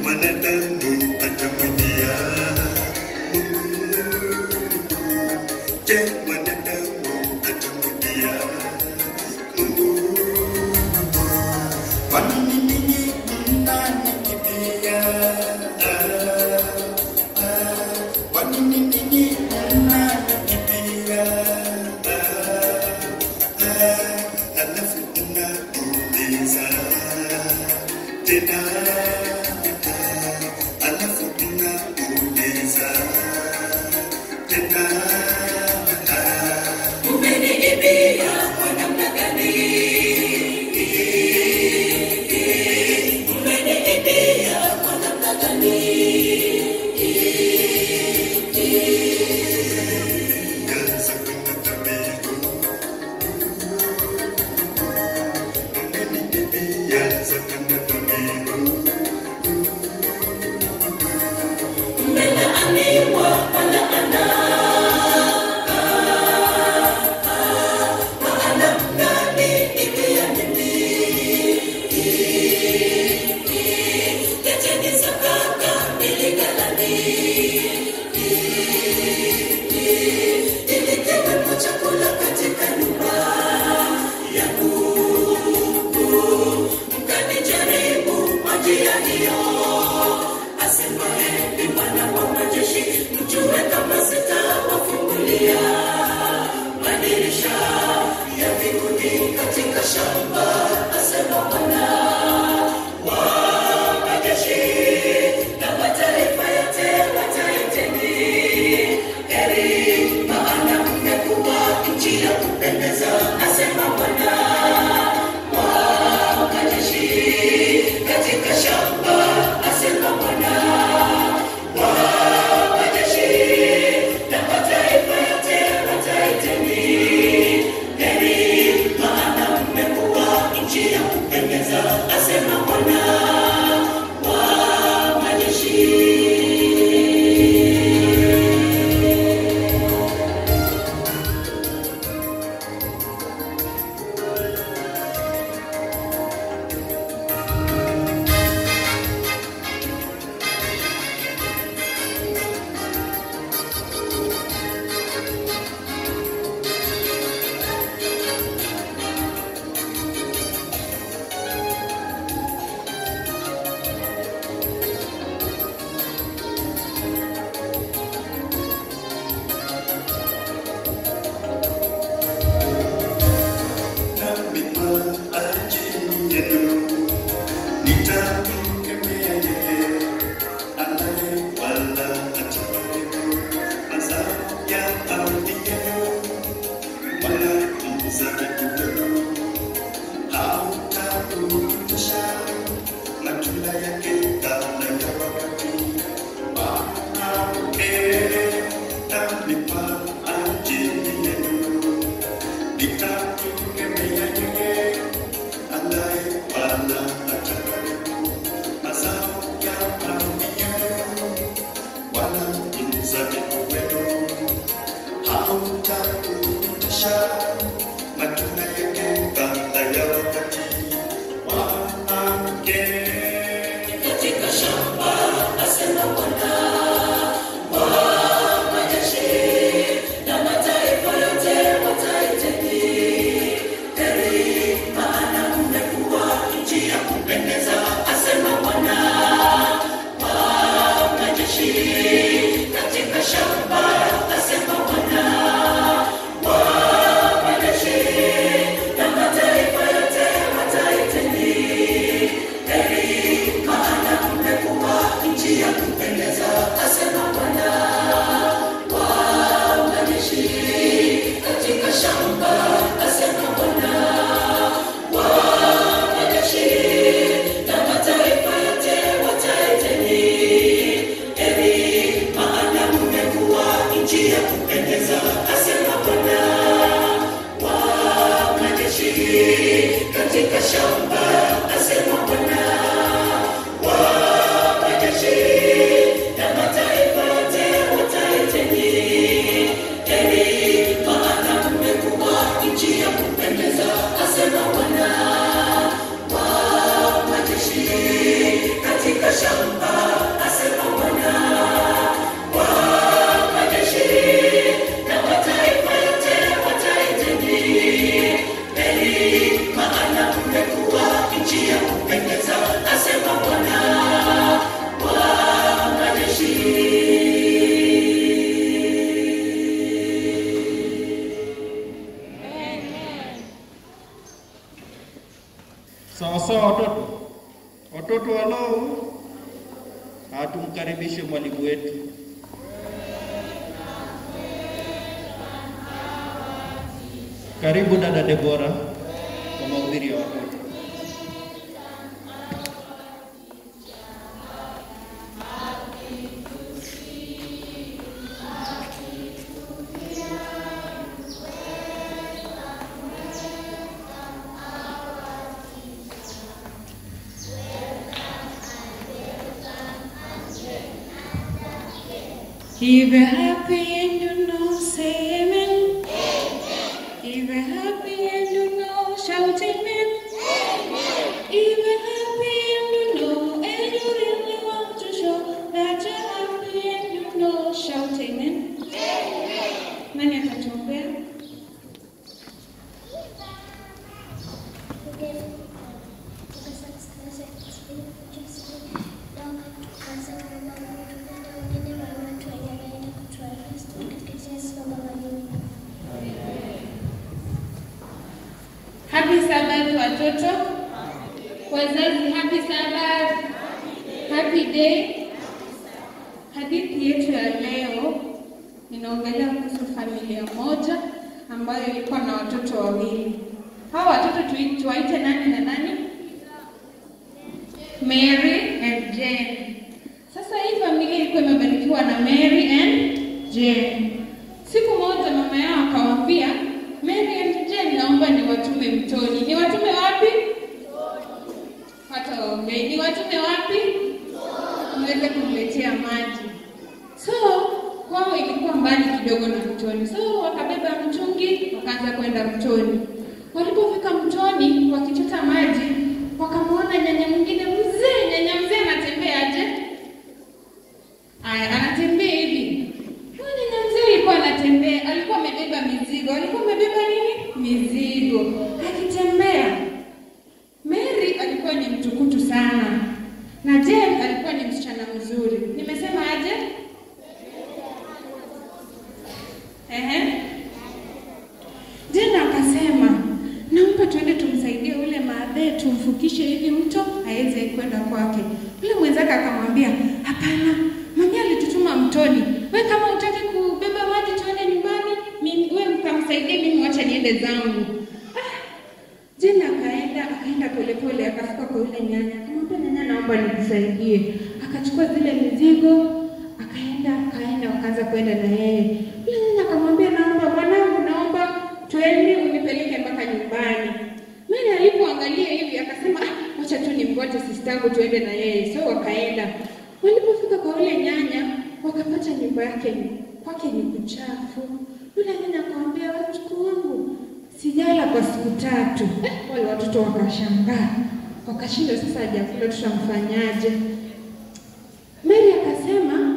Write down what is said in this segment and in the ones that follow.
mwanadamu atamwambia Je, mwanadamu atamwambia Kwa nini ninyi mnanikimbia? Ah, ah, Kwa nini ninyi mnanikimbia? Ah, ah, Alafu unauliza tena, alafu unauliza tena. Umeniibia kwa namna gani? Umeniibia kwa namna gani? Kaza kwenda tabibu. Umeniibia za kwenda tabibu. Umelaaniwa kwa laana. Maana mnaniibia mimi. Leteni sadaka mbili ghalani. Ili kiwepo chakula katika nyumba yangu. Mkanijaribu kwa njia hiyo, asemaye ni Bwana wa majeshi, mjue kama sitawafungulia madirisha ya mbinguni katika shamba, asema Bwana wa majeshi, na mataifa yote wataiteni heri, maana mmekuwa nchi ya kupendeza, asema Bwana wa majeshi katika shamba, asema Bwana wa majeshi, na mataifa yote wataiteni heri, maana mmekuwa nchi ya kupendeza, asema Bwana wa majeshi. Nami kwa ajili yenu nitamkemea yeye anaye wala hataharibu mazao ya ardhi yenu, wala mzabibu wenu hautakurudisha matunda yake kabla ya wakati wake. Nami kwa ajili yenu nitamkemea yeye anaye wala hataharibu mazao ya ardhi yenu, wala mzabibu wenu hautakurudisha matunda yake kabla ya wakati wake. katika shamba, asema Bwana wa majeshi, na mataifa yote wataiteni heri, maana mmekuwa nchi ya kupendeza, asema Bwana wa majeshi, katika shamba, asema Bwana wa majeshi, na mataifa yote wataiteni heri, maana mmekuwa nchi ya kupendeza, asema Bwana wa majeshi, katika shamba, asema Bwana wa majeshi, na mataifa yote wataiteni heri, maana mmekuwa nchi ya kupendeza, asema Bwana wa majeshi, katika shamba, asema Bwana wa majeshi, na mataifa yote wataiteni heri, maana mmekuwa nchi ya kupendeza, asema Bwana wa majeshi, katika shamba Sawa sawa, watoto watoto walao, hatumkaribishe mwalimu wetu. Karibu dada Debora kwa mahubiri ya watoto. If you're happy and you know, say amen. If you're happy and you know, shout amen. If you're happy and you know, and you really want to show that you're happy and you know, shout amen. Nani atatuombea? Happy Sabbath watoto. Wazazi, happy Sabbath. Happy day. Hadithi yetu ya leo inaongelea kuhusu familia moja ambayo ilikuwa na watoto wawili. Hawa watoto tui- tuwaite nani na nani? Mary and Jane. Sasa hii familia ilikuwa imebarikiwa na Mary and Jane. Siku moja mama yao akawaambia, Mary and Jane, naomba niwatume mtoni. Ni watume wapi? Hata waongei. Ni watume wapi? Niweze kumletea maji. So kwao ilikuwa mbali kidogo na mtoni, so wakabeba mtungi wakaanza kwenda mtoni. Walipofika mtoni wakichota maji, wakamwona nyanya mwingine mzee. Nyanya mzee anatembea aje? Aya, anatembea hivi. Huyu nyanya mzee alikuwa anatembea, alikuwa amebeba mizigo. Alikuwa amebeba nini? Mizigo. Akitembea. Mary alikuwa ni mtukutu sana, na Jane alikuwa ni msichana mzuri. Nimesema aje? Ehe. Jane akasema, naomba tuende tumsaidie ule maadhe, tumfukishe hivi mto aweze kwenda kwake. Yule mwenzake akamwambia, hapana, mami alitutuma mtoni. We kama hutaki kubeba maji tuende nyumbani, mimi we mkamsaidie, mimi wacha niende zangu. Ah, Jane akaenda akaenda polepole akafika kwa yule nyanya, akamwambia nyanya, naomba nikusaidie. Akachukua zile mizigo akaenda akaenda, wakaanza kwenda na yeye. Yule nyanya akamwambia, naomba mwanangu, naomba twende unipeleke mpaka nyumbani. Mimi alipoangalia hivi akasema, "Ah, wacha tu nimgoje sistangu tuende na yeye. So wakaenda. Walipofika kwa yule nyanya wakapata nyumba yake kwake ni kuchafu. Yule nyanya akamwambia, wajukuu wangu sijala kwa siku tatu. Eh, wale watoto wakashangaa, wakashindwa sasa, hajakula tutamfanyaje? Mary akasema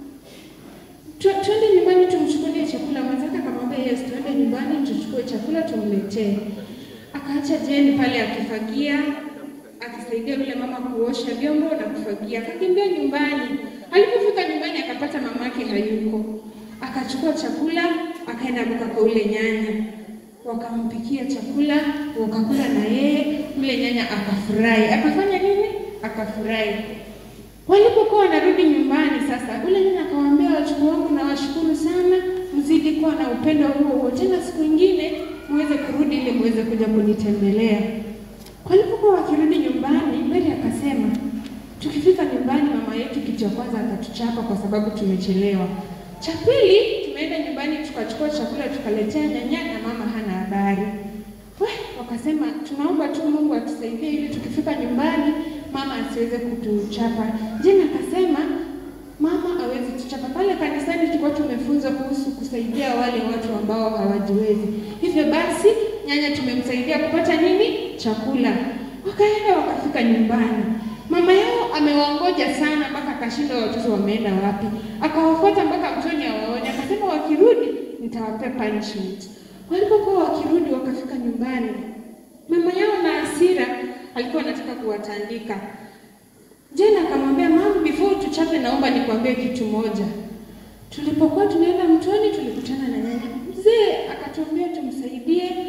"Tu- twende nyumbani tumchukulie chakula. Mwenzake akamwambia yes, twende nyumbani tuchukue chakula tumletee. Akaacha Jane pale akifagia, akisaidia yule mama kuosha vyombo na kufagia, akakimbia nyumbani. Alipofika nyumbani akapata mamake hayuko, akachukua chakula akaenda mpaka kwa yule nyanya, wakampikia chakula, wakakula na yeye. Yule nyanya akafurahi. Akafanya nini? Akafurahi. Walipokuwa wanarudi nyumbani sasa, ule nyanya akawaambia wachukuu wangu, nawashukuru sana, mzidi kuwa na upendo huo huo, tena siku ingine muweze kurudi ili muweze kuja kunitembelea. Walipokuwa wakirudi nyumbani, Mary akasema, tukifika nyumbani mama yetu kitu cha kwanza atatuchapa kwa sababu tumechelewa. Cha pili, tumeenda nyumbani tukachukua chakula tukaletea nyanya na mama hana habari. We, wakasema tunaomba tu Mungu atusaidie ili tukifika nyumbani mama asiweze kutuchapa. Jane akasema mama awezi tuchapa. Pale kanisani tulikuwa tumefunzwa kuhusu kusaidia wale watu ambao hawajiwezi. Hivyo basi nyanya tumemsaidia kupata nini? Chakula. Wakaenda wakafika nyumbani. Mama yao amewangoja sana mpaka akashindwa watoto wameenda wapi. Akawafuata mpaka mtoni awaone, akasema wakirudi nitawapea punishment. Walipokuwa wakirudi wakafika nyumbani, mama yao na hasira alikuwa anataka kuwatandika. Jane akamwambia mama, before tuchape, naomba nikwambie kitu moja. Tulipokuwa tunaenda mtoni, tulikutana na nyanya. Mzee akatuambia tumsaidie, tumpe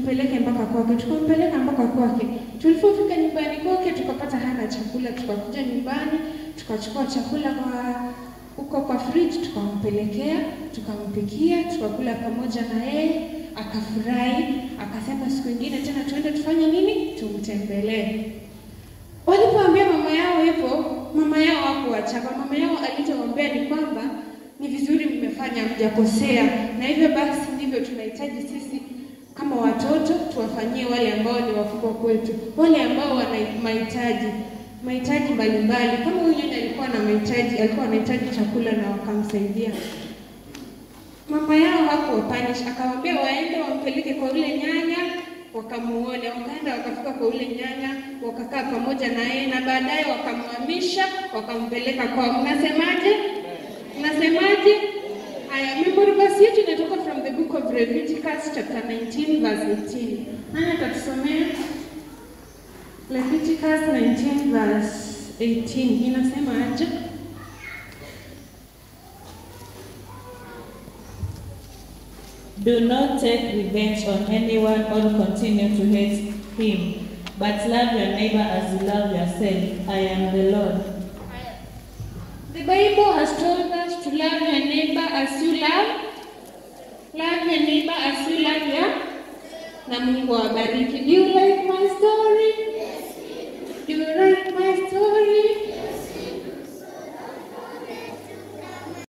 tumpeleke mpaka kwake. Tukampeleka mpaka kwake. Tulipofika nyumbani kwake, tukapata hana chakula. Tukakuja nyumbani, tukachukua chakula kwa huko kwa fridge, tukampelekea, tukampikia, tukakula pamoja na yeye, akafurahi, akasema siku ingine tena tuende tufanye nini, tumtembelee. Walipoambia mama yao hivyo, mama yao hakuwachapa. Mama yao alichowaambia ni kwamba ni vizuri mmefanya, mjakosea, na hivyo basi ndivyo tunahitaji sisi kama watoto tuwafanyie wale ambao ni wakubwa kwetu, wale ambao wana mahitaji mahitaji mbalimbali. Kama huyu nyanya alikuwa na mahitaji, alikuwa anahitaji chakula na wakamsaidia. Mama yao hakuwapanish, akawaambia waende wampeleke kwa yule nyanya wakamuone. Wakaenda wakafika kwa yule nyanya, wakakaa pamoja na yeye, na baadaye wakamhamisha, wakampeleka kwao. Mnasemaje? Mnasemaje? Haya, memory verse yetu inatoka from the book of Leviticus chapter 19 verse 18. Nani atatusomea? Leviticus 19 verse 18 inasema aje? Do not take revenge on anyone or continue to hate him, but love your neighbor as you love yourself. I am the Lord. The Bible has told us to love your neighbor as you love love your neighbor as you love your na Mungu awabariki. Do you like my story?